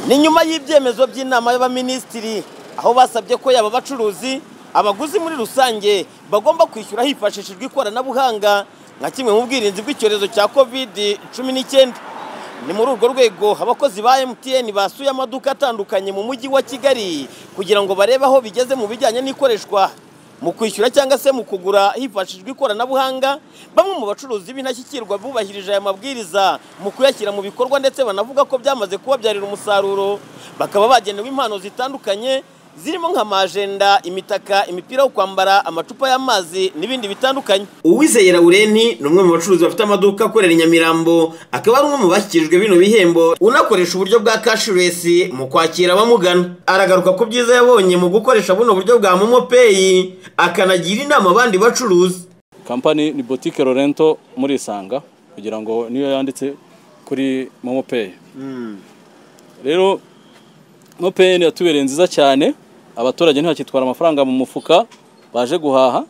ni nyuma y'ibyemezo by'inama y'abaminisitiri aho basabye ko yaba abacuruzi abaguzi muri rusange bagomba kwishyura hifashishijwe ikoranabuhanga nka kimwe mu bwirinzi bw'icyorezo cya covid cumi n'icyenda ni muri urwo rwego abakozi ba MTN basuye amaduka atandukanye mu mujyi wa Kigali kugira ngo barebe aho bigeze mu bijyanye n'ikoreshwa mu kwishyura cyangwa se mu kugura hifashishijwe ikoranabuhanga bamwe mu bacuruzi b'indashyikirwa bubahirije aya mabwiriza mu kuyashyira mu bikorwa ndetse banavuga ko byamaze kubabyarira umusaruro bakaba bagenewe impano zitandukanye zirimo nk'amajenda imitaka imipira yo kwambara amacupa y'amazi n'ibindi bitandukanye uwizeye Laureni ni umwe mu bacuruzi bafite amaduka akorera i Nyamirambo akaba ari umwe mu bashyikirijwe bino bihembo unakoresha uburyo bwa cashless mu kwakira abamugana aragaruka ku byiza yabonye mu gukoresha buno buryo bwa momo pay akanagira inama abandi bacuruzi kampani ni botike Lorento murisanga kugira ngo niyo yanditse kuri momo pay rero momo pay yatubereye nziza cyane abaturage ntibakitwara amafaranga mu mufuka baje guhaha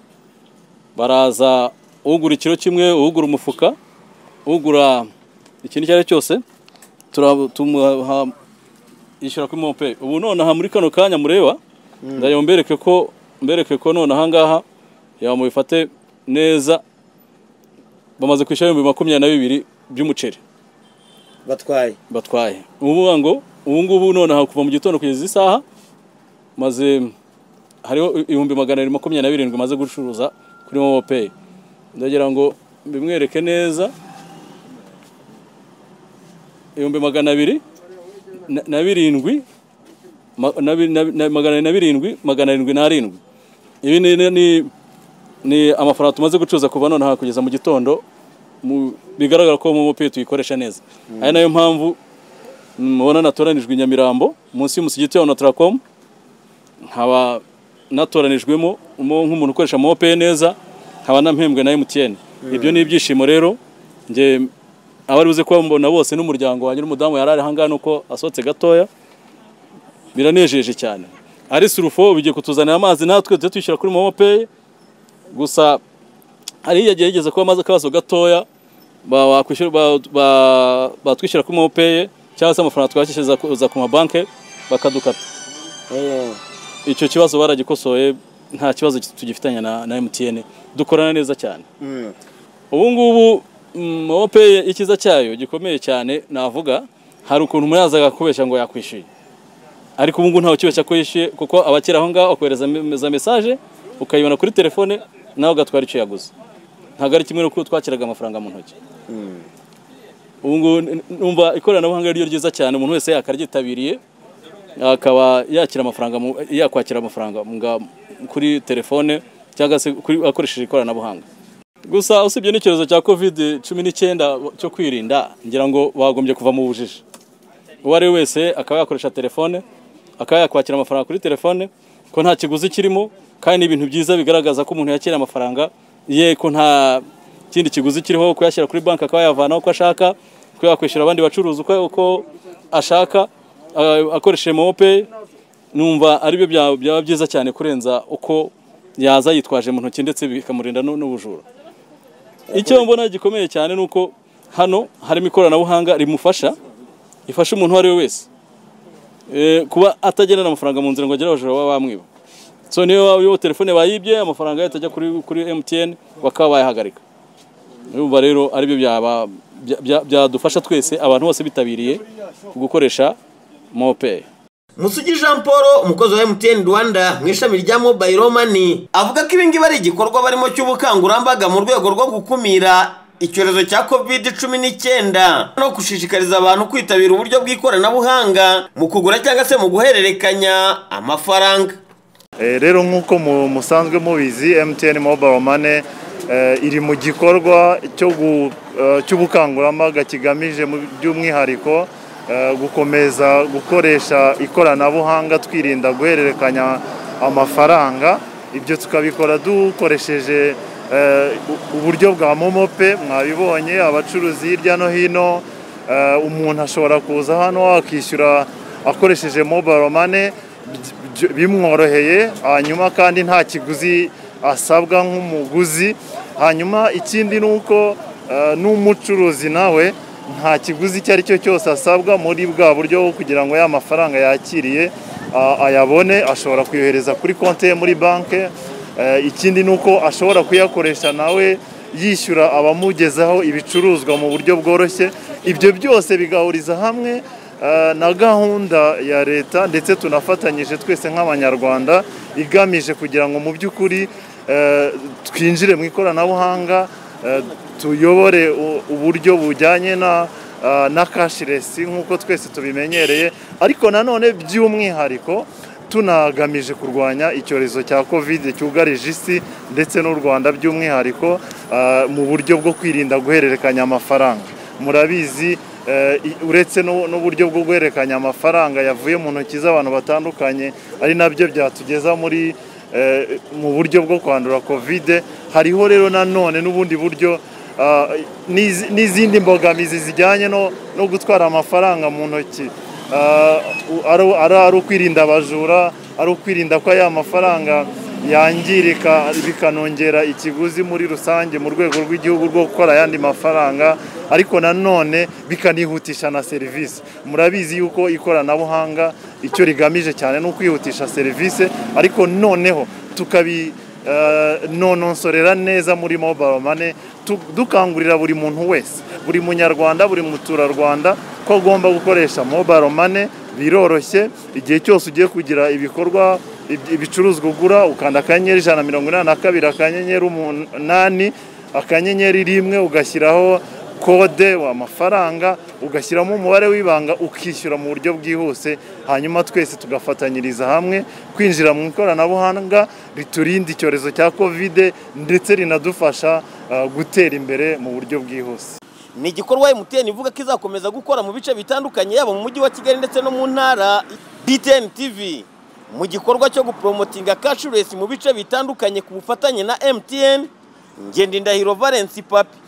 baraza ugura ikiro kimwe ugura umufuka ugura ikintu icyo ari cyo cyose tura- tumuha- yishyura kuri momo pay ubu nonaha muri kano kanya mureba ndayo mbereke ko mbereke ko nonaha ngaha yaba mubifate neza bamaze kwishyura ibihumbi makumyabiri na bibiri by'umuceri batwaye batwaye ubu ngo ubu ngubu nonaha kuva mu gitondo kugeza izi saha maze hariho ibihumbi magana abiri makumyabiri na birindwi maze gucuruza kuri momo pay ndagira ngo mbimwereke neza ibihumbi magana abiri na- na birindwi ma- na bi- na- na- magana abiri na birindwi magana arindwi n'arindwi ibi ni, ni- ni, ni amafaranga tumaze gucuruza kuva nonaha kugeza mu gitondo mu- bigaragara ko momo pay tuyikoresha neza ari nayo mpamvu mubona natoranijwe i Nyamirambo munsi y'umusigiti wa Notracom nkaba natoranijwemo umo- nk'umuntu ukoresha momo pay neza nkaba nampembwe na MTN ibyo ni ibyishimo rero nge abari buze kubambona bose n'umuryango wanjye n'umudamu yari ari ahangaha nuko asohotse gatoya biranejeje cyane ari surufo bigiye kutuzanira amazi natwe tujya twishyura kuri momo pay gusa hari yagiye yigeze kuba amaze akabazo gatoya ba- wakwishyura- ba- ba- batwishyura kuri momopeyi cyangwa se amafaranga twakishyuza ku- za ku mabanki bakadukata icyo kibazo baragikosoye nta kibazo tugifitanye na, na MTN dukorana neza cyane ubu ngubu mm, momo pay ikiza cyayo gikomeye cyane navuga hari ukuntu umuyaza agakubeshya ngo yakwishyuye ariko ubu ngubu ntawe ukibeshya ko yishyuye kuko abakiri aho ngaho bakohereza me- za message ukayibona kuri telefone nawe ugatwara icyo yaguze ntabwo ari kimwe n'uko twakiraga amafaranga mu ntoki ubu ngubu n- numva ikoranabuhanga ari ryo ryiza cyane umuntu wese yakaryitabiriye akaba yakira amafaranga mu- yakwakira amafaranga nga- kuri telefone cyangwa se kuri- akoresheje ikoranabuhanga gusa usibye n'icyorezo cya covid cumi n'icyenda cyo kwirinda ngira ngo bagombye kuva mu bujiji uwo ari we wese akaba yakoresha telefone akaba yakwakira amafaranga kuri telefone ko nta kiguzi kirimo kandi ni ibintu byiza bigaragaza ko umuntu yakira amafaranga ye ko nta kindi kiguzi kiriho kuyashyira kuri banki akaba yavanaho uko ashaka ko yakwishyura abandi bacuruzi uko, uko ashaka a- akoresheje momo pay numva aribyo bya- byaba byiza cyane kurenza uko yaza yitwaje mu ntoki ndetse bikamurinda n'u- n'ubujura icyo mbona gikomeye cyane ni uko hano harimo ikoranabuhanga rimufasha ifasha umuntu uwo ari we wese Eh, kuba atagendana amafaranga mu nzira ngo agere abajura baba bamwiba so niyo waba uyoboye telefone bayibye amafaranga yahita ajya kuri, kuri MTN bakaba bayahagarika urumva rero aribyo byaba- bya- bya- byadufasha twese abantu bose bitabiriye gukoresha momo pay Musugi Jean Paul umukozi wa MTN Rwanda mu ishami rya Mobile Money avuga ko ibingibi ari igikorwa barimo cy'ubukangurambaga mu rwego rwo gukumira icyorezo cya covid cumi n'icyenda no gushishikariza abantu kwitabira uburyo bw'ikoranabuhanga mu kugura cyangwa se mu guhererekanya amafaranga Eh, rero nk'uko mu- musanzwe mubizi MTN Mobile Money eh, iri mu gikorwa cyo gu- eh, cy'ubukangurambaga kigamije mu- by'umwihariko eh, gukomeza gukoresha ikoranabuhanga twirinda guhererekanya amafaranga ibyo tukabikora dukoresheje eh, u- uburyo bwa momo pay mwabibonye abacuruzi hirya no hino Eh, umuntu ashobora kuza hano akishyura akoresheje mobile money by- by- bimworoheye hanyuma kandi nta kiguzi asabwa nk'umuguzi hanyuma ikindi ni uko eh, n'umucuruzi nawe nta kiguzi icyo ari cyo cyose asabwa muri bwa buryo bwo kugira ngo ya mafaranga yakiriye a- ayabone ashobora kuyohereza kuri konti ye muri banki Eh, ikindi ni uko ashobora kuyakoresha nawe yishyura abamugezaho ibicuruzwa mu buryo bworoshye ibyo byose bigahuriza hamwe eh, na gahunda ya leta ndetse tunafatanyije twese nk'abanyarwanda igamije kugira ngo mu by'ukuri eh, twinjire mu ikoranabuhanga eh, tuyobore u- uburyo bujyanye na eh, na kashiresi nk'uko twese tubimenyereye ariko nanone by'umwihariko tunagamije kurwanya icyorezo cya covid cyugarije isi ndetse n'u rwanda by'umwihariko ah, mu buryo bwo kwirinda guhererekanya amafaranga murabizi eh, i- uretse no- n'uburyo bwo guhererekanya amafaranga yavuye mu ntoki z'abantu batandukanye ari nabyo byatugeza muri eh, mu buryo bwo kwandura covid hariho rero nanone n'ubundi buryo ah, n'izi- n'izindi mbogamizi zijyanye no no gutwara amafaranga mu ntoki Ah, u- ari ari- ari ukwirinda abajura ari ukwirinda ko ya mafaranga yangirika bikanongera ikiguzi muri rusange mu rwego rw'igihugu rwo gukora ayandi mafaranga ariko nanone bikanihutisha na serivisi murabizi yuko ikoranabuhanga icyo rigamije cyane ni ukwihutisha serivisi ariko noneho tukabi eh, nononsorera neza muri mobile money tu- dukangurira buri muntu wese buri munyarwanda buri muturarwanda ko agomba gukoresha mobile money biroroshye igihe cyose ugiye kugira ibikorwa ib- ibicuruzwa ugura ukanda akanyenyeri ijana na mirongo inani na kabiri akanyenyeri umunani akanyenyeri rimwe ugashyiraho kode amafaranga ugashyiramo umubare w'ibanga ukishyura mu buryo bwihuse hanyuma twese tugafatanyiriza hamwe kwinjira mu ikoranabuhanga riturinda icyorezo cya kovide ndetse rinadufasha ah, gutera imbere mu buryo bwihuse ni igikorwa MTN ivuga ko izakomeza gukora mu bice bitandukanye yaba mu mujyi wa Kigali ndetse no mu ntara DTN TV mu gikorwa cyo gupromotinga cashless mu bice bitandukanye ku bufatanye na MTN Ngendindahiro Valence Papi